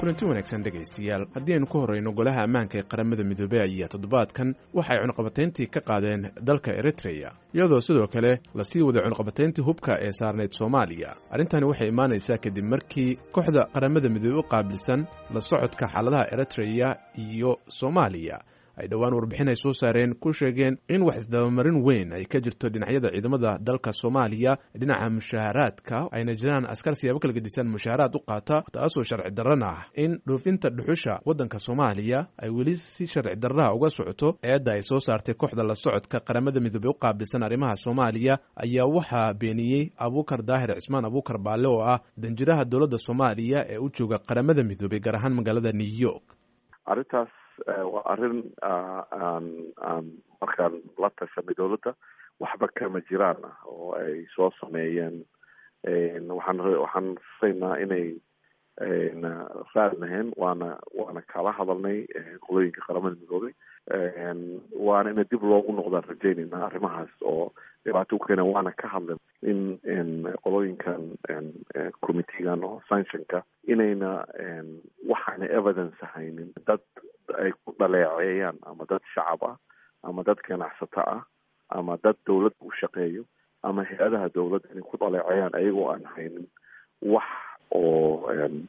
kulanti wanaagsan dhegaystayaal haddii aynu ka horreyno golaha ammaanka ee qaramada midoobey ayaa toddobaadkan waxay cunqabatayntii ka qaadeen dalka eritreya iyadoo sidoo kale lasii waday cunqabatayntii hubka ee saarnayd soomaaliya arrintani waxay imaanaysaa kadib markii kooxda qaramada midoobe u qaabilsan la socodka xaaladaha eritreya iyo soomaaliya ay dhowaan warbixin ay soo saareen ku sheegeen in wax isdabamarin weyn ay ka jirto dhinacyada ciidamada dalka soomaaliya dhinaca mushaaharaadka ayna jiraan askar siyaabo kala gedisan mushaaharaad u qaata taasoo sharci darran ah in dhoofinta dhuxusha waddanka soomaaliya ay weli si sharci darraha uga socoto eedda ay soo saartay kooxda la socodka qaramada midoobey u qaabilsan arrimaha soomaaliya ayaa waxaa beeniyey abuukar daahir cismaan abuukar baalle oo ah danjiraha dowladda soomaaliya ee u jooga qaramada midoobey gaar ahaan magaalada new york arrintaas waa arrin aan aan markaan la tashanay dowladda waxba kama jiraan ah oo ay soo sameeyeen waxaan waxaan rasaynaa inay raad lahayn waana waana kala hadalnay qolooyinka qaramada midoobay waana ina dib loogu noqdaan rajeynayna arrimahaas oo dhibaato u keena waana ka hadlen in qolooyinkan committeegan oo sanctionka inayna waxaana evidence haynin dad ay ku dhaleeceeyaan ama dad shacab ah ama dad ganacsato ah ama dad dawladda u shaqeeyo ama hay-adaha dawladda inay ku dhaleeceeyaan ayagoo aan haynin wax oo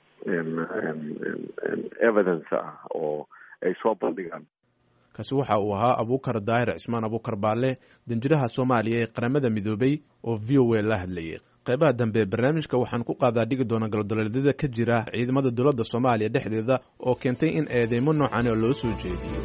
evidence ah oo ay soo bandhigaan kaasi waxa uu ahaa abuukar daahir cismaan abuukar baalle danjiraha soomaaliya ee qaramada midoobey oo v o a la hadlayay qaybaha dambe barnaamijka waxaan ku qaadaa dhigi doona galdaloleedyada ka jira ciidamada dowladda soomaaliya dhexdeeda oo keentay in eedeymo noocan oo loo soo jeediyo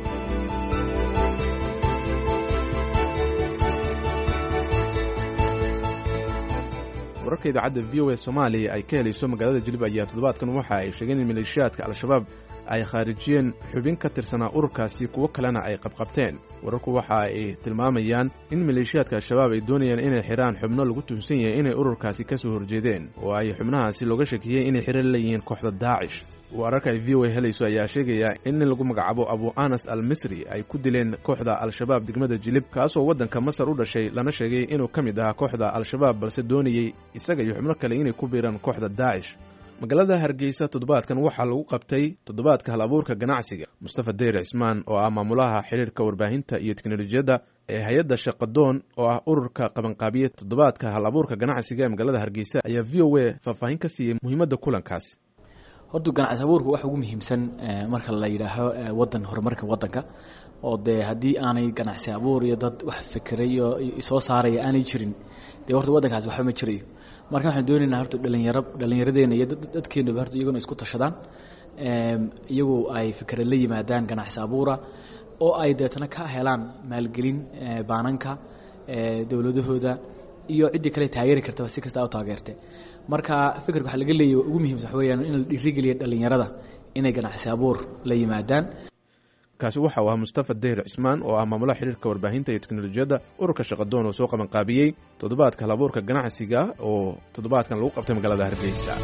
wararka idaacadda v o a soomaaliya ay ka helayso magaalada jilib ayaa toddobaadkan waxa ay sheegeen in maleeshiyaadka al-shabaab ay khaarijiyeen xubin ka tirsanaa ururkaasi kuwo kalena ay qabqabteen wararku waxa ay tilmaamayaan in maleeshiyaadka al-shabaab ay doonayaan inay xidhaan xubno lagu tuhunsan yahay inay ururkaasi ka soo horjeedeen oo ay xubnahaasi looga shakiyey inay xidhan leeyihiin kooxda daacish wararka ay v o a helayso ayaa sheegaya in nin lagu magacaabo abu anas al misri ay ku dileen kooxda al-shabaab degmada jilib kaasoo waddanka masar u dhashay lana sheegay inuu ka mid ahaa kooxda al-shabaab balse doonayey isaga iyo xubno kale inay ku biiraan kooxda daacish magaalada hargeysa toddobaadkan waxaa lagu qabtay toddobaadka hal abuurka ganacsiga mustafa deyr cismaan oo ah maamulaha xiriirka warbaahinta iyo teknolojiyadda ee hay-adda shaqadoon oo ah ururka qabanqaabiye toddobaadka hal abuurka ganacsiga ee magaalada hargeysa ayaa v o a faahfaahin ka siiyey muhiimadda kulankaasi horta ganacsi abuurka waxa ugu muhiimsan marka la yidhaaho wadan horumarka wadanka oo dee haddii aanay ganacsi abuur iyo dad wax fikiray iyo soo saaraya aanay jirin dee horta waddankaasi waxba ma jirayo marka waxaan doonaynaa horta dhalinyaro dhallinyaradeena iyo dadkeenaba horta iyaguna isku tashadaan iyagu ay fikra la yimaadaan ganacsi abuura oo ay deetana ka helaan maalgelin baananka dowladahooda iyo ciddii kale taageeri kartaba si kasta u taageerte marka fikirka waxaa laga leeya ugu muhiimsan waxa weyaan in la dhiirigeliya dhalinyarada inay ganacsi abuur la yimaadaan kaasi waxa uu ahaa mustafa deyr cismaan oo ah maamulaha xiriirka warbaahinta iyo teknolojiyadda ururka shaqadoon oo soo qabanqaabiyey toddobaadka halabuurka ganacsiga oo toddobaadkan lagu qabtay magaalada hargeysa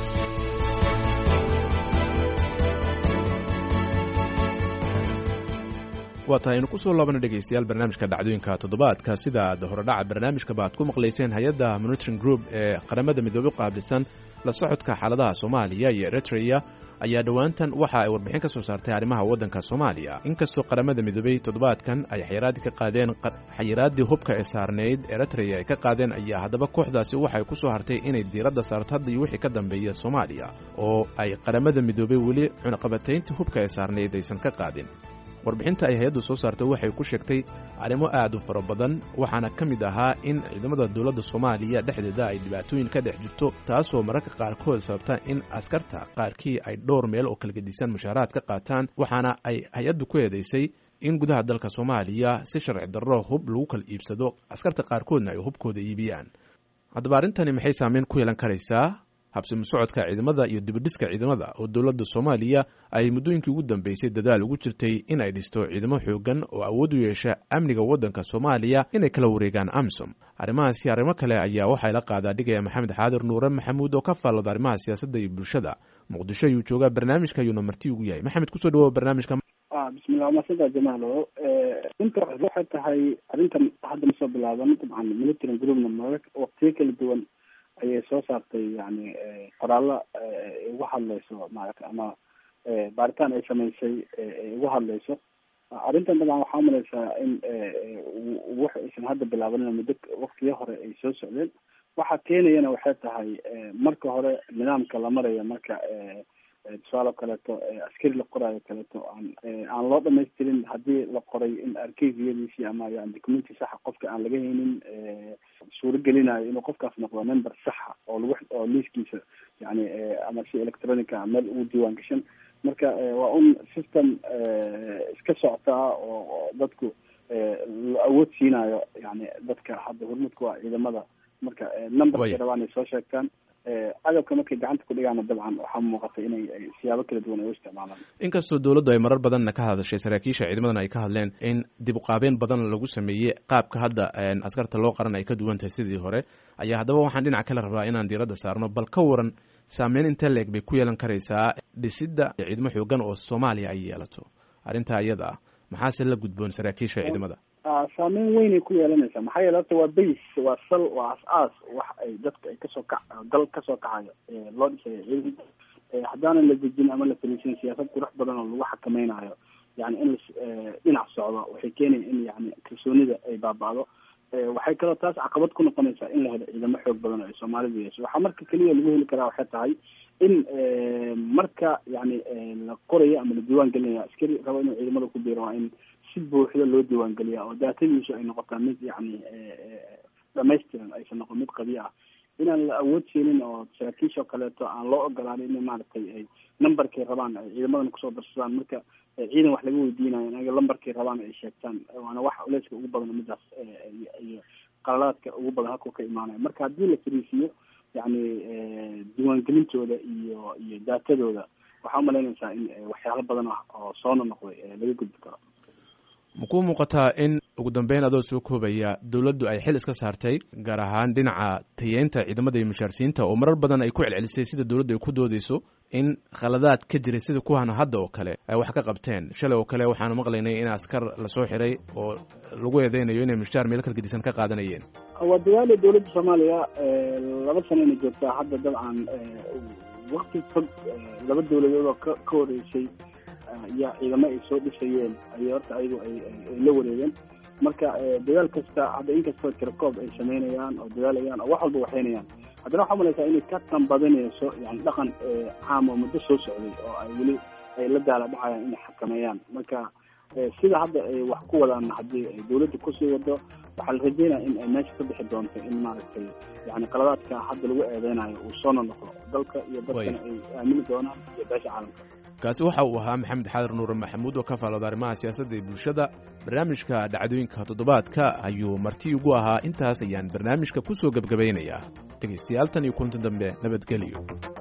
waa tahay aynu kusoo laabana dhegaystayaal barnaamijka dhacdooyinka toddobaadka sida aad horedhaca barnaamijkaba aad ku maqlayseen hay-adda monitoring group ee qaramada midoobey qaabilsan la socodka xaaladaha soomaaliya iyo eritreya ayaa dhowaantan waxa ay warbixin ka soo saartay arrimaha waddanka soomaaliya inkastoo qaramada midoobey toddobaadkan ay xayiraadii ka qaadeen xayiraaddii hubka ee saarnayd eritreya ay ka qaadeen ayaa haddaba kooxdaasi waxay ku soo hartay inay diiradda saarto hadda iyo wixii ka dambeeya soomaaliya oo ay qaramada midoobey weli cunaqabatayntii hubka ee saarnayd aysan ka qaadin warbixinta ay hay-addu soo saartay waxay ku sheegtay arrimo aad u fara badan waxaana ka mid ahaa in ciidamada dowladda soomaaliya dhexdeeda ay dhibaatooyin ka dhex jirto taasoo mararka qaarkood sababta in askarta qaarkii ay dhowr meel oo kala gedisan mushaaraad ka qaataan waxaana ay hay-addu ku eedaysay in gudaha dalka soomaaliya si sharci darro hub lagu kala iibsado askarta qaarkoodna ay hubkooda iibiyaan haddaba arrintani maxay saameyn ku yeelan karaysaa habsimi socodka ciidamada iyo dibidhiska ciidamada oo dowladda soomaaliya ay muddooyinkii ugu dambeysay dadaal ugu jirtay in ay dhisto ciidamo xoogan oo awood u yeesha amniga waddanka soomaaliya inay kala wareegaan amsom arrimahaasi arrimo kale ayaa waxaa la qaadaa dhigaya maxamed xaadir nuure maxamuud oo ka faallada arrimaha siyaasadda iyo bulshada muqdisho ayuu joogaa barnaamijka ayuuna marti ugu yahay maxamed kusoo dhawoa barnaamijka bismillah masada jamaalo inta waxay tahay arrintan hadda ma soo bilaaban dabcan military groupna mararka waqtiyo kala duwan ayay soo saartay yani qoraallo ugu hadlayso maarata ama baaritaan ay samaysay ay ugu hadlayso arrintan dabcan waxaa umalaysaa in wax aysan hadda bilaabanin muddo waktiyo hore ay soo socdeen waxa keenayana waxay tahay marka hore nidaamka la maraya marka tusaale kaleeto askari la qoraayo kaleeto aan aan loo dhamaystirin haddii la qoray in arkeyfiyadiisii ama yani documenti saxa qofka aan laga haynin suuro gelinayo inuu qofkaas noqdo member saxa oo lagu oo liiskiisa yani ama si electronica meel ugu diiwaan gashan marka waa un system iska socotaa oo dadku la awood siinayo yani dadka hadda hormudka waa ciidamada marka numberkay rabaan ay soo sheegtaan agabka markay gacanta ku dhigaana dabcan waxaa muuqata inay siyaabo kala duwan ay u isticmaalaan inkastoo dowladdu ay marar badanna ka hadashay saraakiisha ciidamadana ay ka hadleen in dib uqaabeen badan lagu sameeyey qaabka hadda askarta loo qaran ay ka duwan tahay sidii hore ayaa haddaba waxaan dhinac kale rabaa inaan diiradda saarno bal ka waran saameyn inta leeg bay ku yeelan karaysaa dhisidda ciidamo xoogan oo soomaaliya ay yeelato arrintaa iyada ah maxaase la gudboon saraakiisha ciidamada saameyn weynay ku yeelanaysaa maxaa yeele horta waa base waa sal waa as-aas wax ay dadka ay kasoo kac dal kasoo kacayo loo dhisayo ciidanka haddaanan la dejin ama la fariisin siyaasad qurux badan oo lagu xakamaynayo yani in la dhinac socdo waxay keenaya in yani kalsoonida ay baaba'do waxay kaloo taas caqabad ku noqonaysaa in la helo ciidamo xoog badan oo ay soomaalidu yeesho waxaa marka keliya lagu heli karaa waxay tahay in marka yani la qorayo ama la diiwaan gelinayo askari rabo inuu ciidamada ku biiro waa in si buuxda loo diiwaan geliya oo daatadiisu ay noqotaa mid yani dhamaystiran aysan noqon mid qabiya ah inaan la awood siinin oo saraakiisha oo kaleeto aan loo ogolaanin in maaragtay ay numberkay rabaan ay ciidamadana kusoo darsadaan marka ciidan wax laga weydiinayo inaga lambarkay rabaan ay sheegtaan waana wax culeyska ugu badan midaas iyo qaladaadka ugu badan halkuu ka imaanayo marka haddii la fariisiiyo yani diiwaangelintooda iyo iyo daatadooda waxaa umalaynaysaa in waxyaalo badan ah oo soona noqday laga gudbi karo makuu muuqataa in ugu dambeyn adoo soo koobaya dowladdu ay xil iska saartay gaar ahaan dhinaca tayeynta ciidamada iyo mushaarsiinta oo marar badan ay ku celcelisay sida dowladdu ay ku doodeyso in khaladaad ka jiray sida kuwan hadda oo kale ay wax ka qabteen shalay oo kale waxaanu maqlaynay in askar lasoo xiray oo lagu eedeynayo inay mushaar meel kalgedisan ka qaadanayeen waa dadaala dowladda soomaaliya laba sanayna joogtaa hadda dabcan wakti fog laba dowladood oo ka ka horeysay yaa ciidamo ay soo dhisayeen ayay horta ayagu ay la wareegeen marka dadaal kasta hadda inkastoo tirakoob ay sameynayaan oo dadaalayaan oo wax walba waxaynayaan haddana waxaa malaysaa inay ka tanbadinayso yani dhaqan caam oo muddo soo socday oo ay weli ay la daala dhacayaan inay xakameeyaan marka sida hadda ay wax ku wadaanna haddii ay dawladda kusii wado waxaa la rajeynaya in ay meesha ka bixi doonto in maaragtay yani qaladaadka hadda lagu eedeynayo uu soona noqdo dalka iyo dadkana ay aamini doonaan iyo beesha caalamka kaasi waxa uu ahaa maxamed xaadar nuure maxamuud oo ka faalooda arrimaha siyaasadda iyo bulshada barnaamijka dhacdooyinka toddobaadka ayuu marti ugu ahaa intaas ayaan barnaamijka ku soo gebgabaynayaa dhegaystayaal tan iyo kunta dambe nabadgelyo